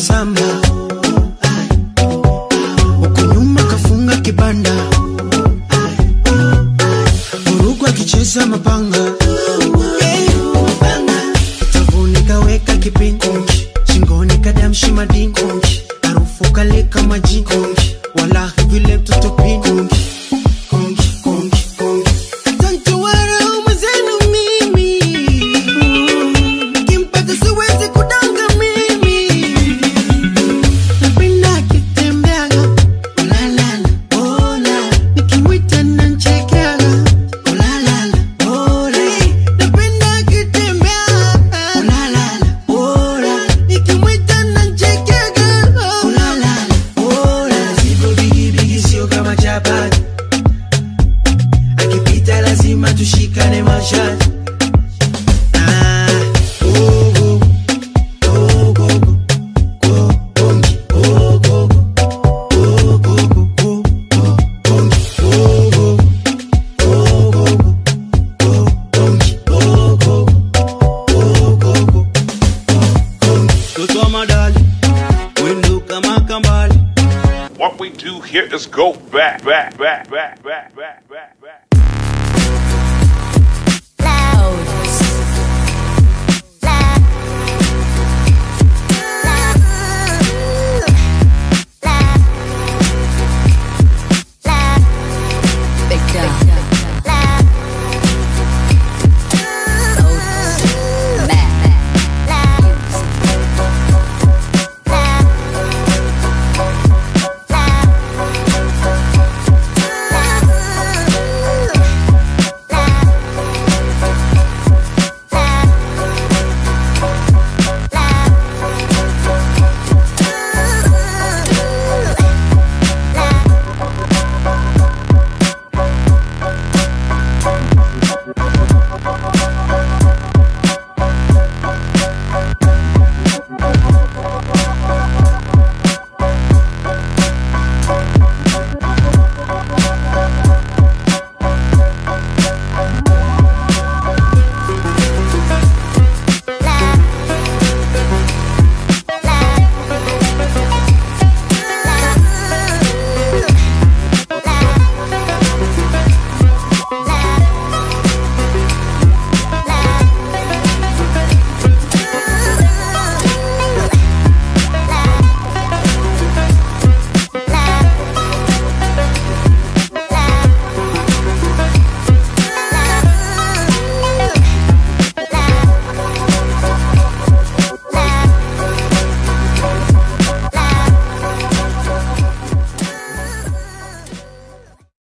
msamba huku nyuma kafunga kibanda vurugu akicheza mapanga tavuni kaweka kipingi shingoni kadamshi madingi harufu kaleka majingi walahi vile mtoto pini Tantuwara umezenu mimi Kimpata siwezi kudanga mimi Napenda akitembeaga Olalala, ola Nikimwita nanchekeaga Olalala, ola Napenda akitembeaga Olalala, ola Nikimwita nanchekeaga Olalala, ola Zigo bigi bigi sio kama chapati akipita lazima tushikane mashati Ah, oh, oh, oh, oh, oh, bongi, oh, oh, oh, oh, oh, oh, oh, bongi, oh, oh, oh, oh, oh, bongi, oh, oh, oh, oh, oh, bongi. Mtoto wa madali wendo kama kambali What we do here is go back, back, back, back, back, back, back.